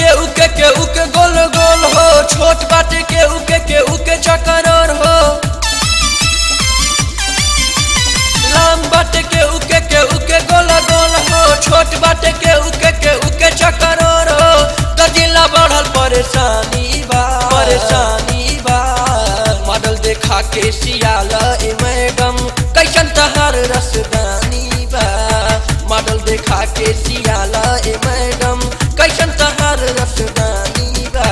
के उके के उके गोल गोल हो छोट बाटे के उके के उके चकरर हो लाम बाटे के उके के उके गोल गोल हो छोट बाटे के उके के उके चकरर हो दर्जिला बढ़ल परेशानी बा परेशानी बा मॉडल देखा के सियाला ए मैडम कैसन तहार रसदानी बा मॉडल देखा के सियाला ए मैडम कैसन तहार रसदानी बा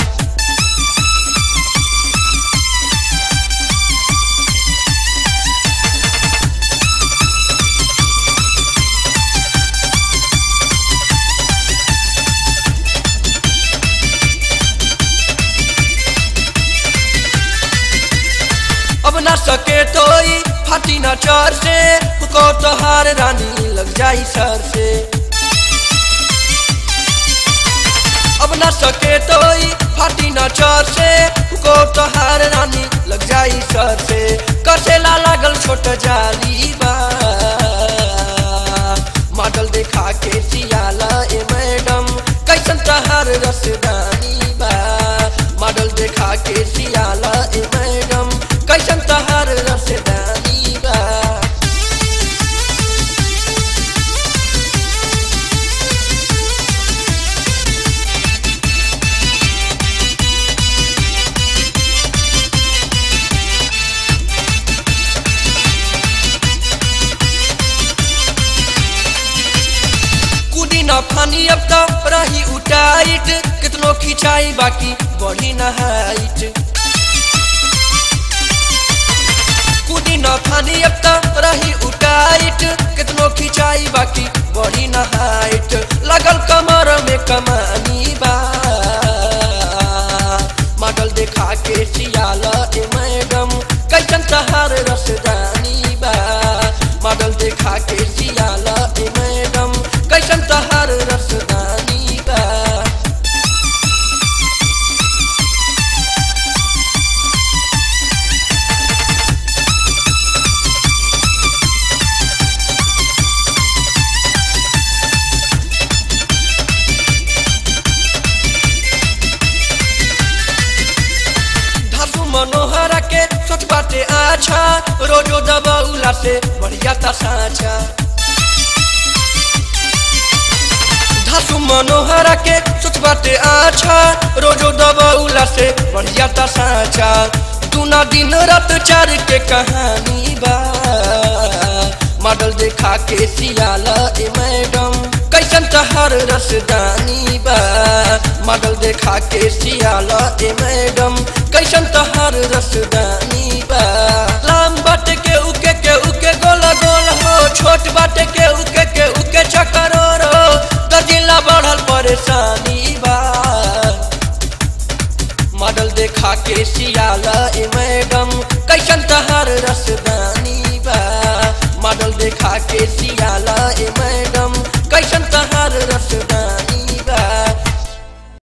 अब न सके तो ई फाटी न चर से को तोहार रानी लग जाई सर से अब न सके तो ई फाटी न चर से को तोहार रानी लग जाई सर से कसेला लागल छोट जाली बा मॉडल देखा के सियाला ए मैडम कैसन तहार रसदानी बा मॉडल देखा के सियाला ए मैडम कैसन तहार रसदानी बा कूदी न फानी अब तो रही उटाइट कितनो खिंचाई बाकी बढ़ी न हाइट कूदी न फानी अब तो रही उटाइट कितनो खिंचाई बाकी बढ़ी न हाइट लगल कमर में कमानी बा मॉडल देखा के सियाला ए मैडम कैसन तहार रसदानी बा मॉडल देखा के सियाला ए मैडम कैसन तहार रसदानी बा धासु मनोहरा के सोच बाटे आछा रोजो दबौला से बढ़िया ता साचा धासु मनोहरा के सोच बाटे आछा रोजो दबौला से बढ़िया ता साचा दूना दिन रात चार के कहानी बा मॉडल देखा के सियाला ए मैडम कैसन तहार रसदानी बा मॉडल देखा के सियाला ए मैडम कैसन तहार रसदानी बा लाम बाटे के उके के उके गोल गोल हो छोट बाटे के उके के उके चकरर हो दर्जिला बढ़ल परेशानी बा मॉडल देखा के सियाला ए मैडम कैसन तहार रसदानी बा मॉडल देखा के सियाला ए मैडम कैसन